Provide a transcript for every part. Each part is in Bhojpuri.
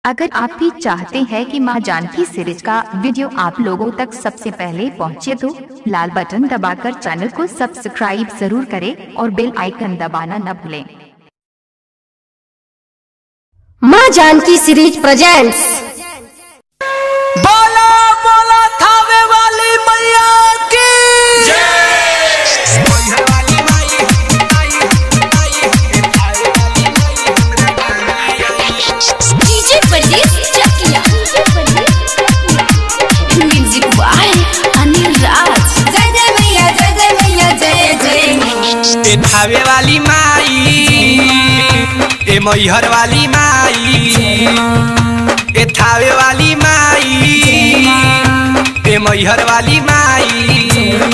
अगर आप भी चाहते हैं कि मां जानकी सीरीज का वीडियो आप लोगों तक सबसे पहले पहुंचे तो लाल बटन दबाकर चैनल को सब्सक्राइब जरूर करें और बेल आइकन दबाना न भूलें माँ जानकी सीरीज प्रेजेंट्स बोला बोला थावे वाली मैया की डीजे परदेस चकिया म्यूजिक बाय अनिल राज जय जय मैया जय जय मैया जय जय ए थावे वाली माई ए मैहर वाली माई ए थावे वाली माई ए मैहर वाली माई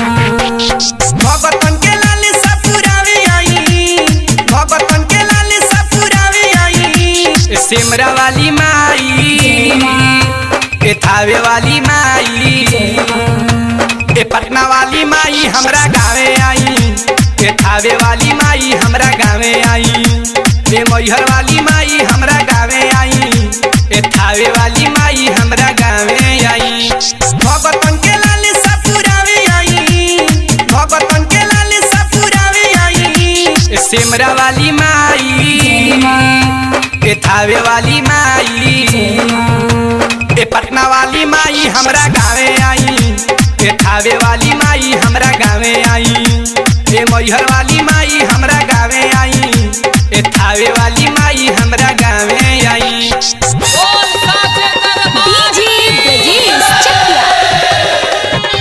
भगतन के लाल सपुरावे आई भगतन के लाल सपुरावे आई ए सिमरा वाली माई ए थावे वाली माई ए पटना वाली माई हमरा गावे आई ए थावे वाली माई हमरा गावे आई ए मैहर वाली माई हमरा गावे आई ए थावे वाली माई हमरा गावे आई भगतन के लाल सपुरावे आई भगतन के लाल सपुरावे आई ए सिमरा वाली माई ए थावे वाली माई ए पटना वाली माई हमरा गावे आई ए थावे वाली माई हमरा गावे आई ए मैहर वाली माई हमरा गावे आई ए थावे वाली माई हमरा गावे आई डीजे ब्रजेश चकिया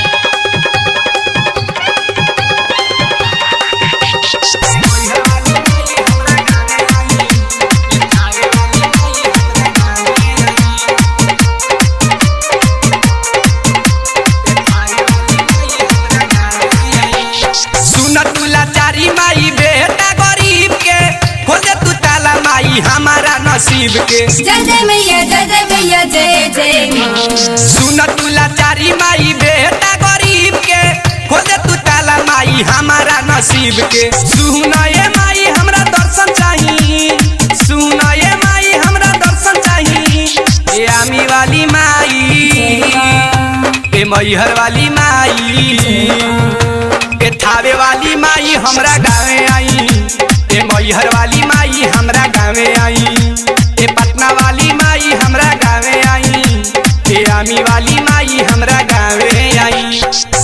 सुन तू लाचारी माई बेटा गरीब के खोले तू ताला माई हमारा नसीब के जय जय मैया जय जय मैया जय जय सुन तू लाचारी माई बेटा गरीब के खोले तू ताला माई हमारा नसीब के सुन ये माई हमरा दर्शन चाही सुन ये माई हमरा दर्शन चाही ए आमी वाली माई ए मैहर वाली माई ए थावे वाली माई हमरा गावे आई ए मैहर वाली माई हमरा गावे आई ए पटना वाली माई हमरा गावे आई ए आमी वाली माई हमरा गावे आई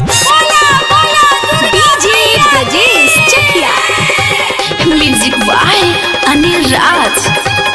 DJ Brajesh Chakiya music by Anil Raj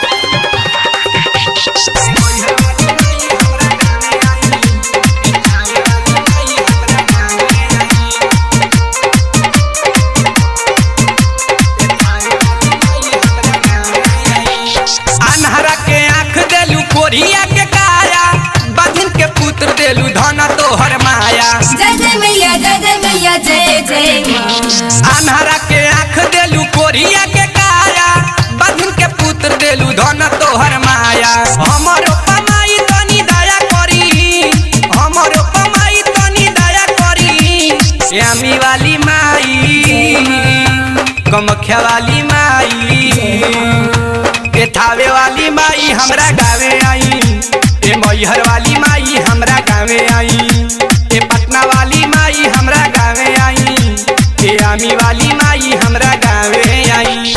अनहरा के आंख देलू कोरिया के काया बधिन के पुत्र देलू धन तोहर माया जय जय मैया जय जय मैया जय जय अनहरा के आंख देलू कोरिया के काया बधिन के पुत्र देलू धन तोहर माया हमरो पमाई तनी दया करी हमरो पमाई तनी दया करी श्यामी वाली माई कमख्या वाली माई ए थावे वाली माई हमरा गावे आई ए मैहर वाली माई हमरा गावे आई ए पटना वाली माई हमरा गावे आई ए आमी वाली माई हमरा गावे आई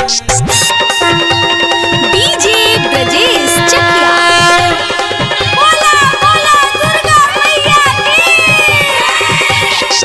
डीजे ब्रजेश चकिया बोला बोला दुर्गा मैया की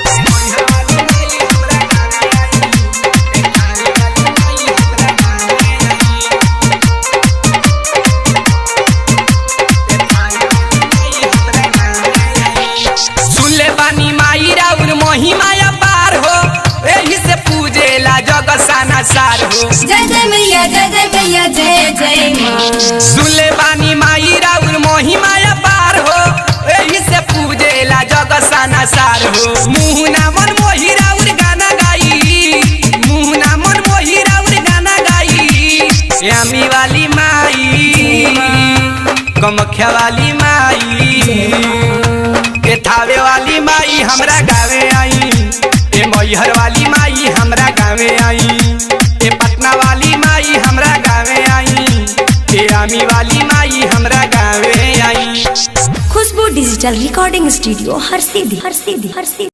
सुन ले बानी माई राउर महिमाया पार हो एही से पूजेला जग साना सार हो जय जय मैया जय जय मैया जय जय सुन ले बानी माई राउर महिमाया पार हो एही से पूजेला जग साना सार हो मुहना मन मोही राउर गाना गाई मुहना मन मोही राउर गाना गाई श्यामी वाली माई कमख्या वाली माई ए थावे वाली माई हमरा गावे आई ए मैहर वाली माई हमरा गावे आई ए पटना वाली माई हमरा गावे आई ए आमी वाली माई हमरा गावे डिजिटल रिकॉर्डिंग स्टूडियो हर सीधी हर सीधी हर सीधी